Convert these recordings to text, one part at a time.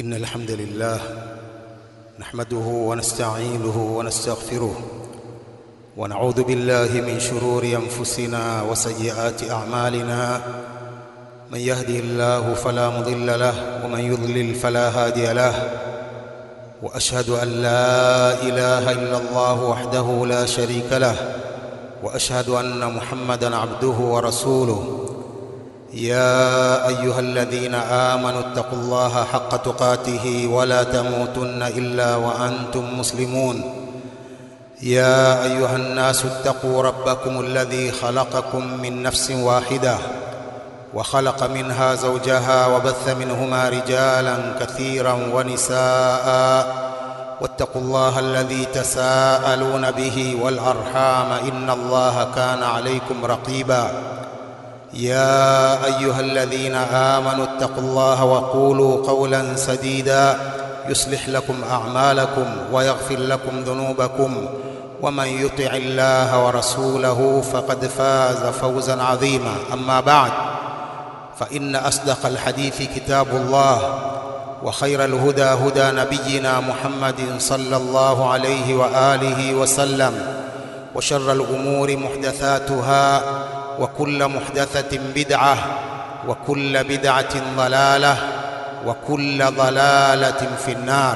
إن الحمد لله نحمده ونستعينه ونستغفره ونعوذ بالله من شرور أنفسنا وسيئات أعمالنا من يهده الله فلا مضل له ومن يضلل فلا هادي له وأشهد أن لا إله إلا الله وحده لا شريك له وأشهد أن محمدا عبده ورسوله يا ايها الذين امنوا اتقوا الله حق تقاته ولا تموتن الا وانتم مسلمون يا ايها الناس اتقوا ربكم الذي خلقكم من نفس واحده وخلق منها زوجها وبث منهما رجالا كثيرا ونساء واتقوا الله الذي تساءلون به والارحام ان الله كان عليكم رقيبا يا ايها الذين امنوا اتقوا الله وقولوا قولا سديدا يصلح لكم اعمالكم ويغفر لكم ذنوبكم ومن يطع الله ورسوله فقد فاز فوزا عظيما اما بعد فان اصدق الحديث كتاب الله وخير الهدى هدى نبينا محمد صلى الله عليه واله وسلم وشر الامور محدثاتها وكل محدثة بدعة وكل بدعة ضلالة وكل ضلالة في النار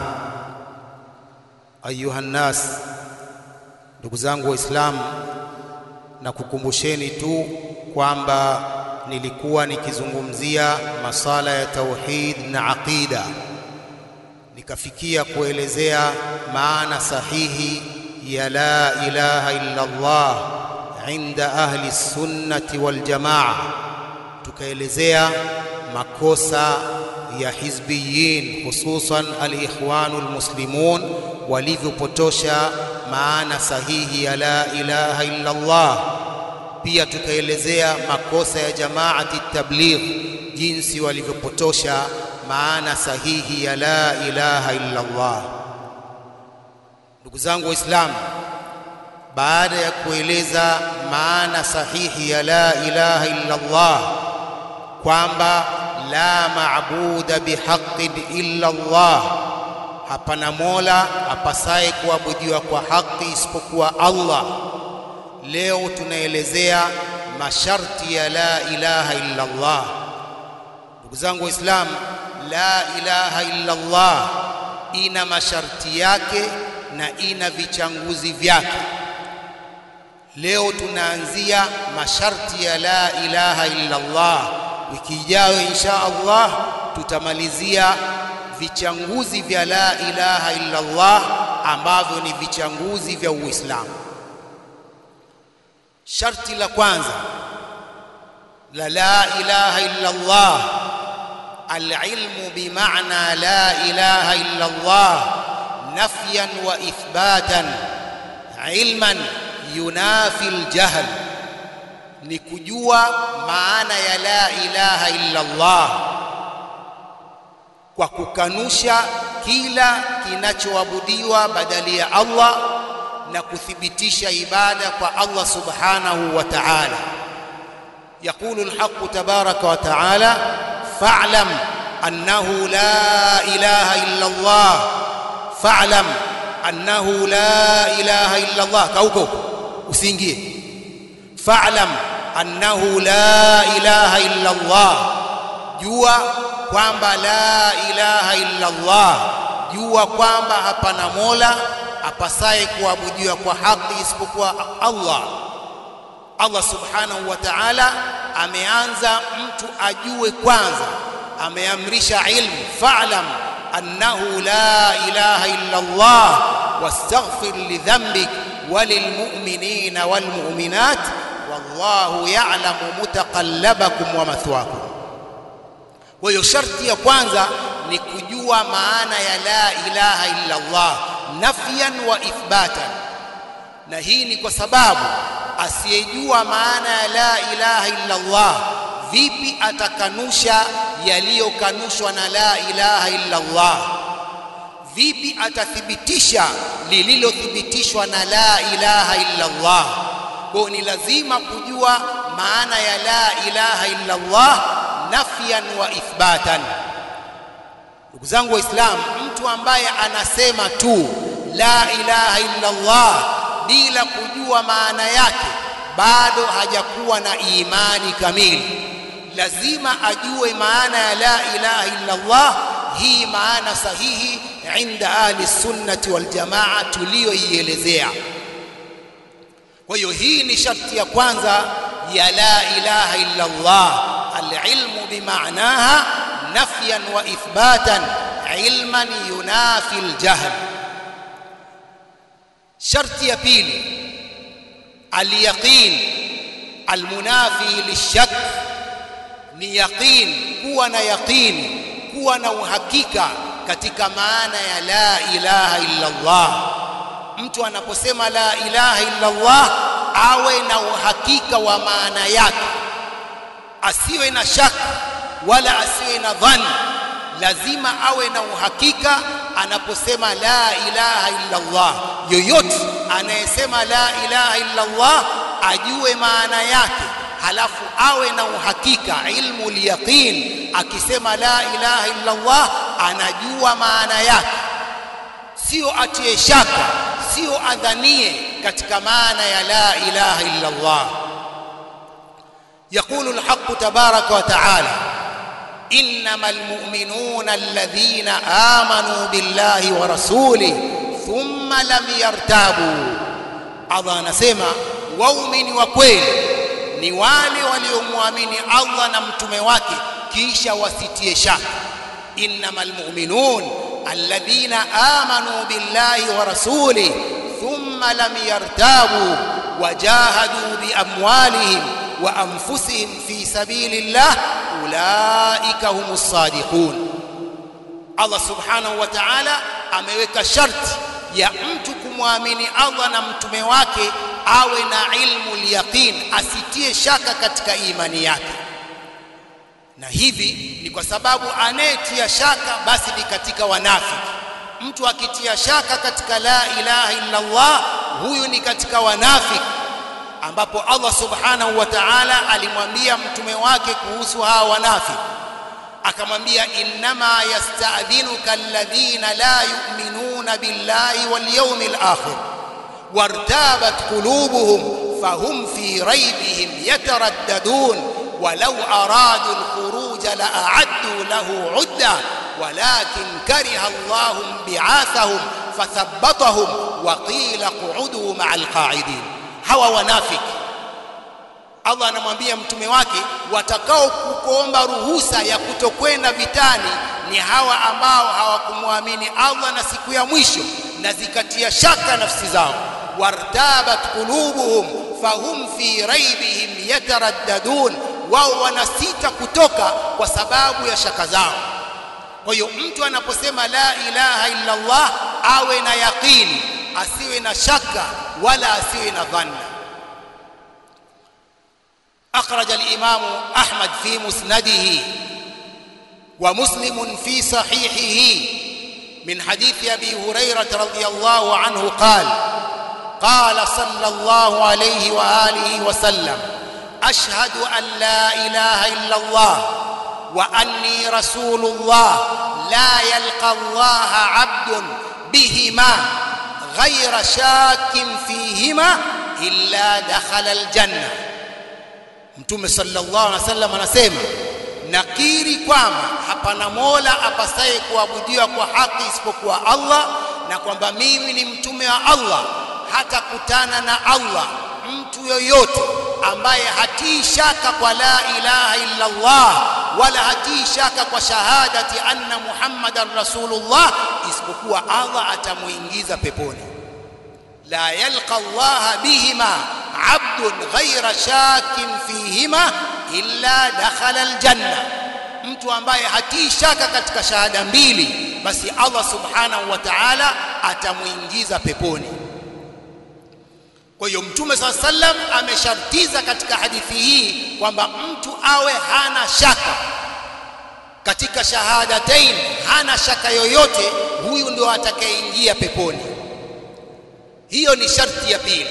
أيها الناس ndugu zangu waislamu na kukumbusheni tu kwamba nilikuwa nikizungumzia masala ya tauhid na aqida nikafikia kuelezea maana sahihi ya la ilaha illa Allah inda ahli sunnati wal jamaa tukaelezea makosa ya hizbiyin hususan alikhwanu almuslimun walivyopotosha maana sahihi ya la ilaha illa Allah pia tukaelezea makosa ya jamaati tabligh jinsi walivyopotosha maana sahihi ya la ilaha illa Allah ndugu zangu waislamu baada ya kueleza maana sahihi ya la ilaha illa Allah kwamba la maabuda bihaqqin illa Allah, hapana mola apasaye kuabudiwa kwa haki isipokuwa Allah. Leo tunaelezea masharti ya la ilaha illa Allah. Ndugu zangu Waislamu, la ilaha illa Allah ina masharti yake na ina vichanguzi vyake. Leo tunaanzia masharti ya la ilaha illa Allah. Wiki ijayo insha Allah tutamalizia vichanguzi vya la ilaha illa Allah ambavyo ni vichanguzi vya Uislamu. Sharti la kwanza la la ilaha illa Allah العلم بمعنى لا إله إلا الله نفيا وإثباتا علما yunafi aljahl ni kujua maana ya la ilaha illa Allah kwa kukanusha kila kinachoabudiwa badali ya Allah na kuthibitisha ibada kwa Allah subhanahu wa ta'ala يقول الحق تبارك وتعالى فاعلم أنه لا إله إلا الله فاعلم أنه لا إله إلا الله كوكو usiingie fa'lam annahu la ilaha illa Allah jua kwamba la ilaha illa Allah jua kwamba hapana mola apasaye kuabudiwa kwa haki isipokuwa Allah Allah subhanahu wa ta'ala ameanza mtu ajue kwanza ameamrisha ilmu fa'lam annahu la ilaha illa Allah wastaghfir lidhanbik وللمؤمنين والمؤمنات والله يعلم متقلبكم ومثواكم kwa hiyo sharti ya kwanza ni kujua maana ya la ilaha illa Allah nafyan wa ithbatan na hii ni kwa sababu asiyejua maana ya la ilaha illa Allah vipi atakanusha yaliyokanushwa na la ilaha illa Allah vipi atathibitisha lililothibitishwa na la ilaha illa Allah kwa ni lazima kujua maana ya la ilaha illa Allah nafyan wa ithbatan ndugu zangu waislamu mtu ambaye anasema tu la ilaha illa Allah bila kujua maana yake bado hajakuwa na imani kamili lazima ajue maana ya la ilaha illa Allah hii maana sahihi inda ahli sunnati wal jamaa tuliyoielezea kwa hiyo hii ni sharti ya kwanza ya la ilaha illa Allah alilmu bimaanaha nafyan wa ithbatan ilman yunafi aljahl sharti ya pili alyaqin almunafi lishak ni yaqin kuwa na yaqin kuwa na uhakika katika maana ya la ilaha illa Allah mtu anaposema la ilaha illa Allah awe na uhakika wa maana yake asiwe na shaka wala asiwe na dhani lazima awe na uhakika anaposema la ilaha illa Allah yoyote anayesema la ilaha illa Allah ajue maana yake halafu awe na uhakika ilmu yaqin akisema la ilaha illa Allah anajua maana yake sio atie shaka sio adhanie katika maana ya la ilaha illa Allah يقول الحق تبارك وتعالى انما المؤمنون الذين امنوا بالله ورسوله ثم لم يرتابوا Allah anasema waumini wa kweli ni wale waliomwamini Allah na mtume wake kisha wasitie shaka innamal mu'minun alladhina amanu billahi wa rasulih thumma lam yartabu wajahadu biamwalihim wa anfusihim fi sabilillah ulaika humus sadiqun Allah subhanahu wa ta'ala ameweka sharti ya mtu kumwamini Allah na mtume wake awe na ilmu yaqin asitie shaka katika imani yake na hivi ni kwa sababu anayetia shaka basi ni katika wanafiki mtu akitia shaka katika la ilaha illa Allah huyu ni katika wanafiki ambapo Allah subhanahu wa ta'ala alimwambia mtume wake kuhusu hawa wanafiki akamwambia innama yasta'dhinuka alladhina la yu'minuna billahi wal yawmil akhir wartabat qulubuhum fahum fi raybihim yataraddadun ولو أرادوا الخروج لأعدوا له عدة ولكن كره الله بعاثهم فثبطهم وقيل اقعدوا مع القاعدين hawa wanafiki Allah anamwambia mtume wake watakao kuomba ruhusa ya kutokwenda vitani ni hawa ambao hawakumwamini Allah na siku ya mwisho na zikatia shaka nafsi zao wartabat qulubuhum fahum fi raibihim yataraddadun wao wanasita kutoka kwa sababu ya shaka zao kwa hiyo mtu anaposema la ilaha illa Allah awe na yaqini asiwe na shaka wala asiwe na dhanna أخرج الإمام أحمد في مسنده ومسلم في صحيحه من حديث أبي هريرة رضي الله عنه قال قال صلى الله عليه وآله وسلم أشهد أن لا إله إلا الله وأني رسول الله لا يلقى الله عبد بهما غير شاك فيهما إلا دخل الجنة Mtume sallallahu alaihi wasallam anasema nakiri kwamba hapana mola apasaye kuabudiwa kwa haki isipokuwa Allah na kwamba mimi ni mtume wa Allah hata kutana na Allah mtu yoyote ambaye hatii shaka kwa la ilaha illa Allah wala hatii shaka kwa shahadati anna Muhammadan Rasulullah isipokuwa Allah atamuingiza peponi la yalqa Allah bihima abdun ghayra shakin fihima illa dakhala aljanna mtu ambaye hatii shaka katika shahada mbili basi Allah subhanahu wa ta'ala atamuingiza peponi kwa hiyo mtume saa sallam ameshartiza katika hadithi hii kwamba mtu awe hana shaka katika shahadatain hana shaka yoyote huyu ndio atakayeingia peponi hiyo ni sharti ya pili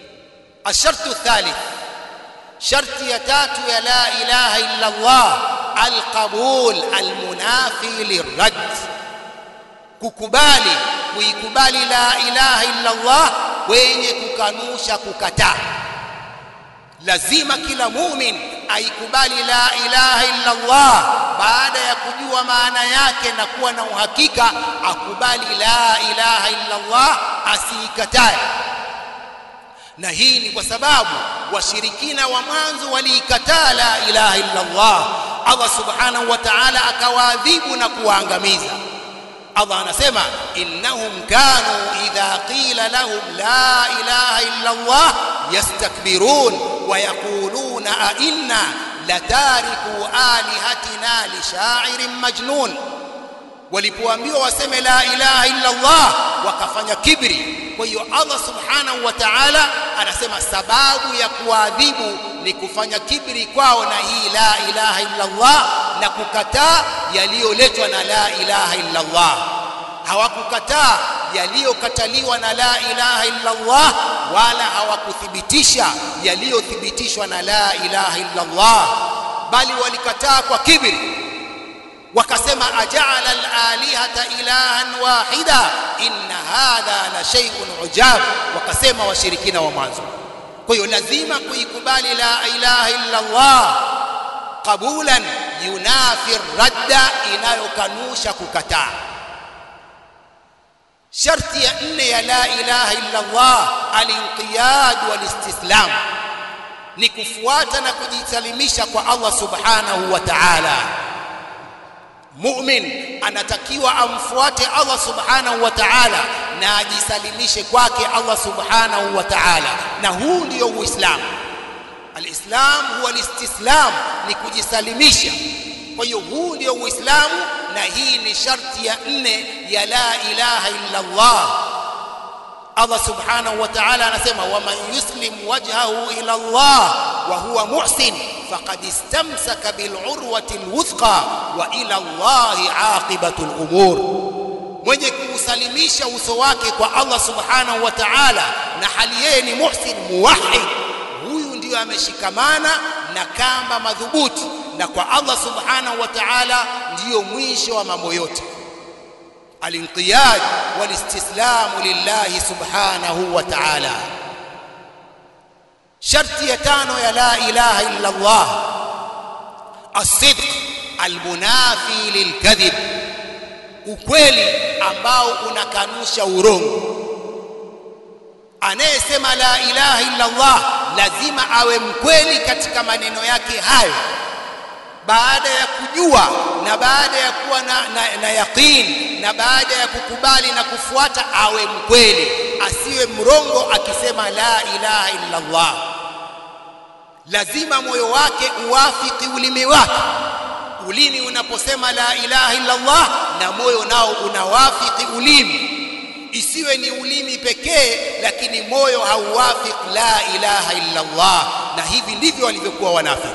ashartu thalith sharti ya tatu ya la ilaha illa Allah alqabul almunafi lirad kukubali kuikubali la ilaha illa Allah wenye kukanusha kukataa lazima kila mumin aikubali la ilaha illa Allah baada ya kujua maana yake na kuwa na uhakika akubali la ilaha illa Allah asiikatae na hii ni kwa sababu washirikina wa mwanzo waliikataa la ilaha illa Allah Allah subhanahu wa ta'ala akawaadhibu na kuwaangamiza Allah anasema innahum kanu idha qila lahum la ilaha illa Allah yastakbirun wa yaquluna a inna latariku alihatina li sha'irin majnun walipoambiwa waseme la ilaha illa Allah wakafanya kibri kwa hiyo Allah subhanahu wa ta'ala anasema sababu ya kuadhibu ni kufanya kibri kwao na hii la ilaha illa Allah na kukataa yaliyoletwa na la ilaha illa Allah hawakukataa yaliyokataliwa na la ilaha illa Allah wala hawakuthibitisha yaliyothibitishwa na la ilaha illa Allah bali walikataa kwa kibri wakasema aja'ala al-alihata ilahan wahida inna hadha la shay'un ujab wakasema washirikina wa mwanzo kwa hiyo lazima kuikubali la ilaha illa Allah qabulan yunafi radda inayokanusha kukataa sharti ya nne ya la ilaha illa Allah al-inqiyad wal-istislam ni kufuata na kujisalimisha kwa Allah subhanahu wa ta'ala mu'min anatakiwa amfuate Allah subhanahu wa ta'ala na ajisalimishe kwake Allah subhanahu wa ta'ala na huu ndio uislamu alislam huwa alistislam ni kujisalimisha kwa hiyo huu ndio uislamu na hii ni sharti ya nne ya la ilaha illa Allah Allah subhanahu wa ta'ala anasema waman yuslim wajhahu ila Allah wa huwa muhsin faqad istamsaka bil urwati alwuthqa wa ila Allah aqibatu al-umur mwenye kuusalimisha uso wake kwa Allah subhanahu wa ta'ala na hali yeye ni muhsin muwahhid huyu ndiyo ameshikamana na kamba madhubuti na kwa Allah subhanahu wa ta'ala ndiyo mwisho wa mambo yote الانقياد والاستسلام لله سبحانه وتعالى شرط يتانو يا لا إله إلا الله الصدق المنافي للكذب ukweli ambao unakanusha urongo anayesema la ilaha illa Allah lazima awe mkweli katika maneno yake hayo baada ya kujua na baada ya kuwa na, na, na yaqin na baada ya kukubali na kufuata awe mkweli asiwe mrongo akisema la ilaha illa Allah lazima moyo wake uwafiki ulimi wake ulimi unaposema la ilaha illa Allah na moyo nao unawafiki ulimi isiwe ni ulimi pekee lakini moyo hauwafiki la ilaha illa Allah na hivi ndivyo walivyokuwa wanafiki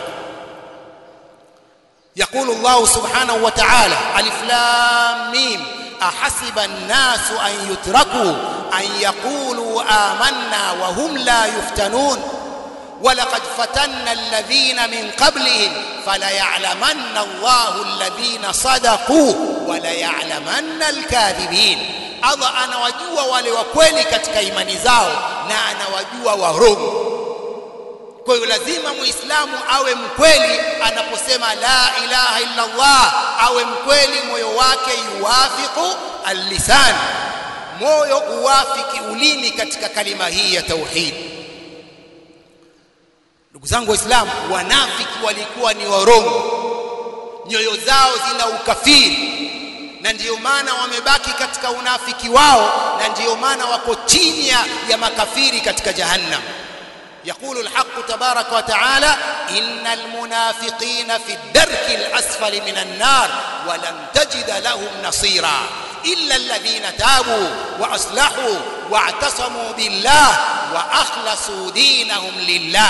يقول الله سبحانه وتعالى ألف لام ميم أحسب الناس أن يتركوا أن يقولوا آمنا وهم لا يفتنون ولقد فتنا الذين من قبلهم فليعلمن الله الذين صدقوا وليعلمن الكاذبين Allah anawajua wale wa kweli katika imani zao na anawajua warongo kwa hiyo lazima muislamu awe mkweli anaposema la ilaha illa Allah awe mkweli moyo wake yuwafiqu al-lisan moyo uwafiki ulimi katika kalima hii ya tauhid ndugu zangu waislamu wanafiki walikuwa ni warongo nyoyo zao zina ukafiri na ndiyo maana wamebaki katika unafiki wao na ndiyo maana wako chini ya makafiri katika jahannam يقول الحق تبارك وتعالى إن المنافقين في الدرك الأسفل من النار ولن تجد لهم نصيرا إلا الذين تابوا وأصلحوا واعتصموا بالله وأخلصوا دينهم لله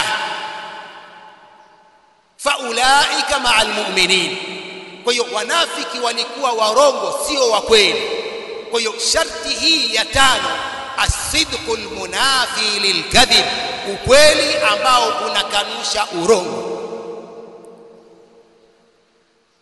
فأولئك مع المؤمنين kwa hiyo wanafiki walikuwa warongo sio wa kweli kwa hiyo sharti hii ya tano asidqu lmunafi lilkadhib ukweli ambao unakanusha urongo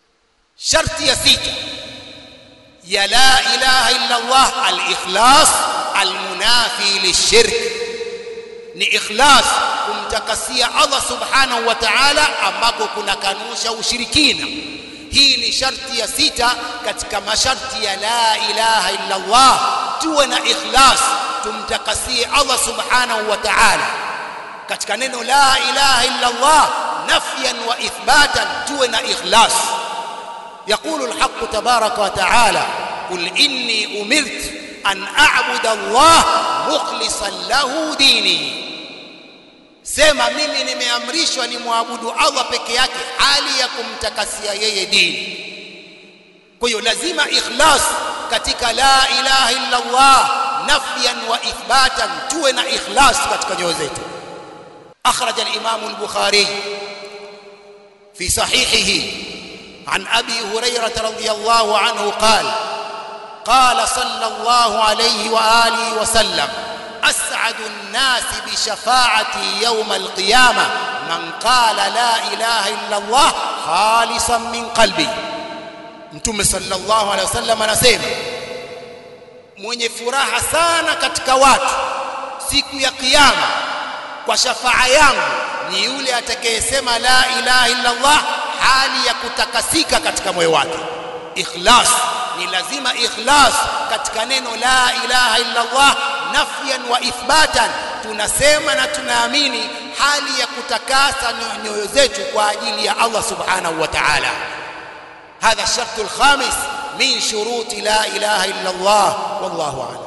sharti ya sita ya la ilaha illa Allah al-ikhlas al-munafi lishirk ni ikhlas kumtakasia Allah subhanahu wa ta'ala ambako kuna kanusha ushirikina hii ni sharti ya sita katika masharti ya la ilaha illa Allah tuwe na ikhlas tumtakasie Allah subhanahu wa ta'ala katika neno la ilaha illa Allah nafyan wa ithbatan tuwe na ikhlas يقول الحق تبارك وتعالى قل إني أمرت أن أعبد الله مخلصا له ديني sema mimi nimeamrishwa nimwabudu Allah peke yake hali ya kumtakasia yeye dini kwa hiyo lazima ikhlas katika la ilaha illa Allah nafyan wa ithbatan tuwe na ikhlas katika nyoyo zetu akhraj al-imam al-bukhari fi sahihihi عن ابي هريره رضي الله عنه قال قال صلى الله عليه واله وسلم اسعد الناس بشفاعتي يوم القيامه من قال لا اله الا الله خالصا من قلبي mtume sallallahu alaihi wasallam anasema mwenye furaha sana katika watu siku ya kiyama kwa shafaa yangu ni yule atakayesema la ilaha illa Allah hali ya kutakasika katika moyo wake ikhlas ni lazima ikhlas katika neno la ilaha illa Allah nafyan wa ithbatan tunasema na tunaamini hali ya kutakasa nyoyo zetu kwa ajili ya Allah subhanahu wa ta'ala هذا الشرط الخامس من شروط لا إله إلا الله والله أعلم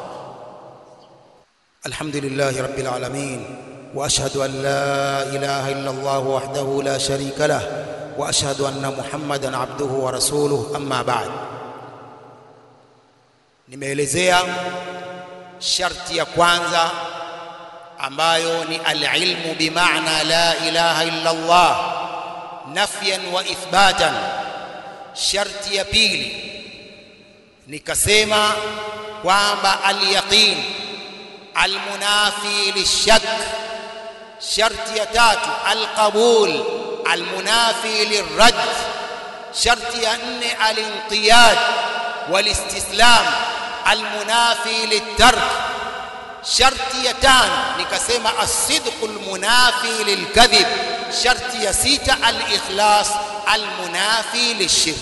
الحمد لله رب العالمين وأشهد أن لا إله إلا الله وحده لا شريك له واشهد ان محمدا عبده ورسوله اما بعد nimeelezea sharti ya kwanza ambayo ni alilmu bimaana la ilaha illa Allah nafyan wa ithbatan sharti ya pili nikasema kwamba alyaqin almunafi lishak sharti ya tatu alqabul المنافي للرد شرط أن الانقياد والاستسلام المنافي للترك شرط يتان نكسم الصدق المنافي للكذب شرط يسيت الإخلاص المنافي للشرك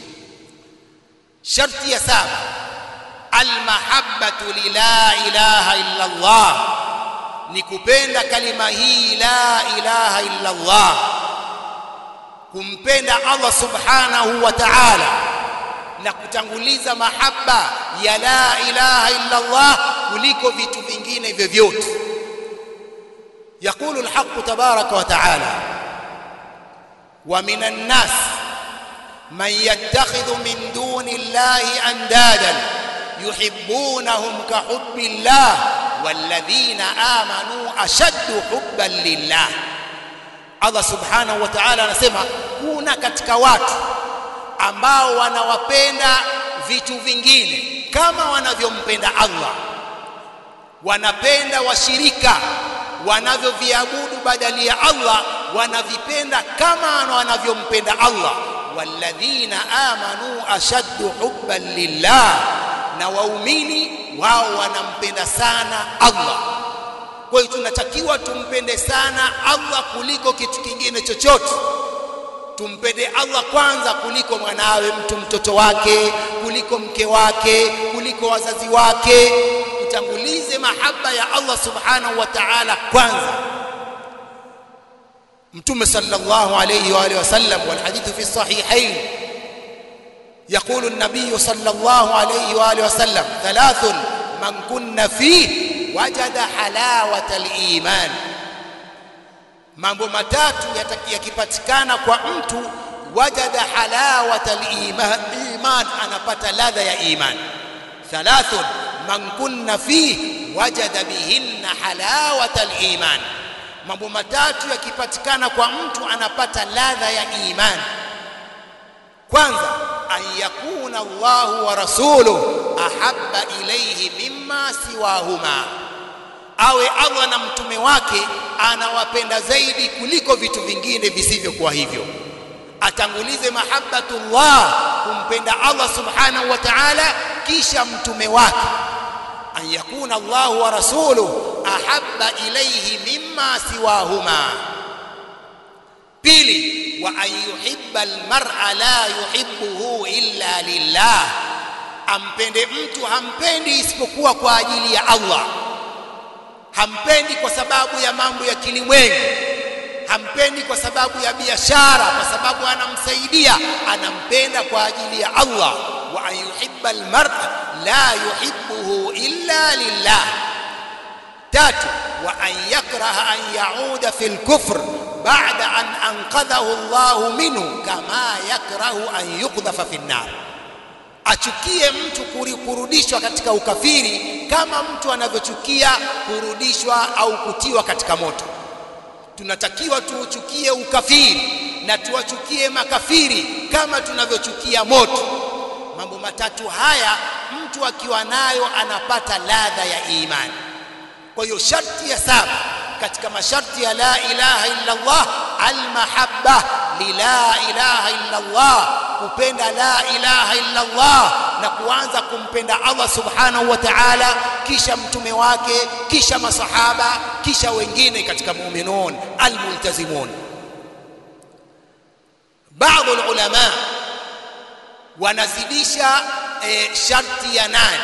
شرط يساب المحبة للا إله إلا الله nikupenda kalima hii la ilaha illa Allah kumpenda Allah subhanahu wa ta'ala na kutanguliza mahaba ya la ilaha illa Allah kuliko vitu vingine vyovyote يقول الحق تبارك وتعالى ومن الناس من يتخذ من دون الله اندادا يحبونهم كحب الله والذين آمنوا أشد حبا لله Allah subhanahu wa ta'ala anasema kuna katika watu ambao wanawapenda vitu vingine kama wanavyompenda Allah wanapenda washirika wanavyoviabudu badali ya Allah wanavipenda kama wanavyompenda Allah walladhina amanu ashaddu hubban lillah na waumini wao wanampenda sana Allah kwa hiyo tunatakiwa tumpende sana Allah kuliko kitu kingine chochote tumpende Allah kwanza kuliko mwanawe mtu mtoto wake kuliko mke wake kuliko wazazi wake tutangulize mahaba ya Allah subhanahu wa ta'ala kwanza mtume sallallahu alayhi wa alihi wasallam wal hadithu fi sahihain يقول النبي صلى الله عليه واله وسلم ثلاث من كن فيه وجد حلاوه الايمان mambo matatu yakipatikana kwa mtu wajada halawata aliman iman anapata ladha ya iman thalathun man kunna fi wajada bihinna halawata aliman mambo matatu yakipatikana kwa mtu anapata ladha ya iman kwanza an yakuna Allah wa rasuluhu ahabba ilayhi mimma siwahuma awe Allah na mtume wake anawapenda zaidi kuliko vitu vingine visivyokuwa hivyo atangulize mahabbatullah kumpenda Allah subhanahu wa ta'ala kisha mtume wake an yakuna Allah wa rasuluhu ahabba ilayhi mimma siwahuma pili wa an yuhibba almar'a la yuhibbuhu illa lillah ampende mtu hampendi isipokuwa kwa ajili ya Allah hampendi kwa sababu ya mambo ya kilimwengu hampendi kwa sababu ya biashara kwa sababu anamsaidia anampenda kwa ajili ya Allah wa an yuhibba almar'a la yuhibbuhu illa lillah tatu wa an yakraha an yauda fi alkufr ba'da an anqadhahu Allah minhu kama yakrahu an yuqdhafa fi an-nar achukie mtu kurudishwa katika ukafiri kama mtu anavyochukia kurudishwa au kutiwa katika moto tunatakiwa tuuchukie ukafiri na tuwachukie makafiri kama tunavyochukia moto mambo matatu haya mtu akiwa nayo anapata ladha ya imani kwa hiyo sharti ya saba katika masharti ya la ilaha illa Allah almahabba lila ilaha illa Allah kupenda la ilaha illa Allah na kuanza kumpenda Allah subhanahu wa ta'ala kisha mtume wake kisha masahaba kisha wengine katika mu'minun almultazimun baadhi ulama wanazidisha e, sharti ya nane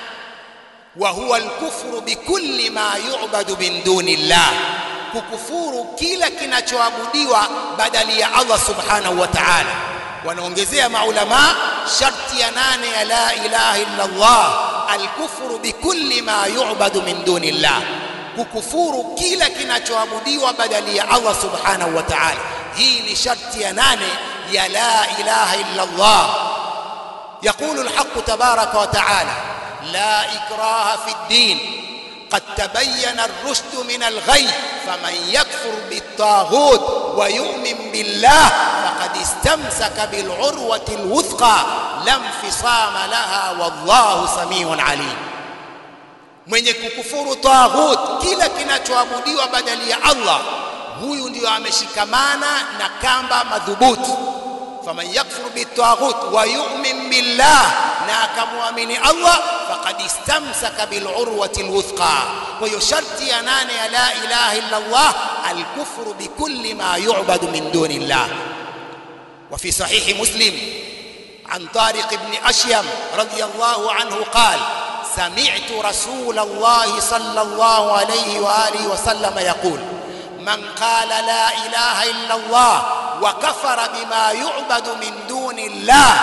wa huwa alkufru bikulli ma yu'badu min duni Allah kukufuru kila kinachoabudiwa badali ya Allah subhanahu wa ta'ala wanaongezea maulama sharti ya nane ya la ilaha illa Allah alkufru bikulli ma yu'badu min duni Allah kukufuru kila kinachoabudiwa badali ya Allah subhanahu wa ta'ala hii ni sharti ya nane ya la ilaha illa Allah يقول الحق تبارك وتعالى لا إكراه في الدين قد تبين الرشد من الغي فمن يكفر بالطاغوت ويؤمن بالله فقد استمسك بالعروة الوثقى لا انفصام لها والله سميع عليم mwenye kukufuru taghut kila kinachoabudiwa badali ya Allah huyu ndio ameshikamana na kamba madhubuti faman yakfur bitaghut wa yu'min billah na akamwamini Allah faqad istamsaka bil urwati alwuthqa kwa hiyo sharti ya nane ya la ilaha illa Allah alkufru bikulli ma yu'badu min duni Allah wa fi sahih muslim عن طارق بن أشيم رضي الله عنه قال سمعت رسول الله صلى الله عليه وآله وسلم يقول من قال لا إله إلا الله وكفر بما يعبد من دون الله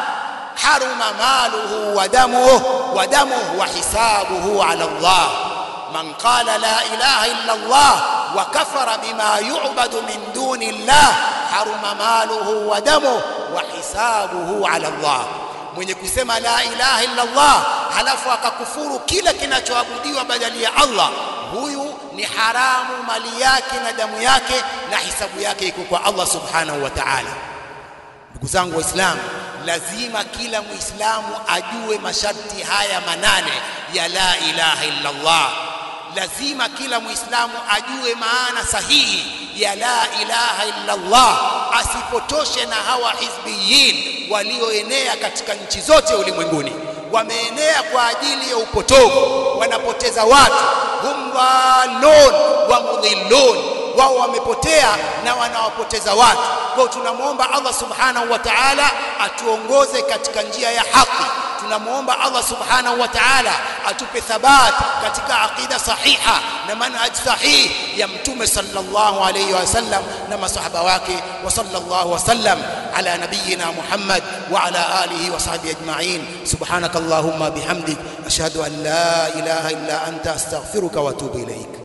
حرم ماله ودمه ودمه وحسابه على الله من قال لا إله إلا الله وكفر بما يعبد من دون الله حرم ماله ودمه وحسابه على الله mwenye kusema la ilaha illa Allah halafu akakufuru kila kinachoabudiwa badali ya Allah huyu ni haramu mali yake na damu yake na hisabu yake iko kwa Allah subhanahu wa ta'ala ndugu zangu waislamu lazima kila muislamu ajue masharti haya manane ya la ilaha illa Allah lazima kila muislamu ajue maana sahihi ya la ilaha illa Allah asipotoshe na hawa hizbiyin walioenea katika nchi zote ulimwenguni wameenea kwa ajili ya upotovu wanapoteza watu hum dhalun wa mudhillun wao wamepotea na wanawapoteza watu kwa tunamwomba Allah subhanahu wa ta'ala atuongoze katika njia ya haki tunamwomba Allah subhanahu wa ta'ala atupe thabat katika aqida sahiha na manhaj sahih ya mtume sallallahu alayhi wasallam na masahaba wake wa sallallahu wasallam ala nabiyyina Muhammad wa ala alihi wa sahbihi ajma'in subhanakallahumma bihamdik ashhadu an la ilaha illa anta astaghfiruka wa atubu ilayk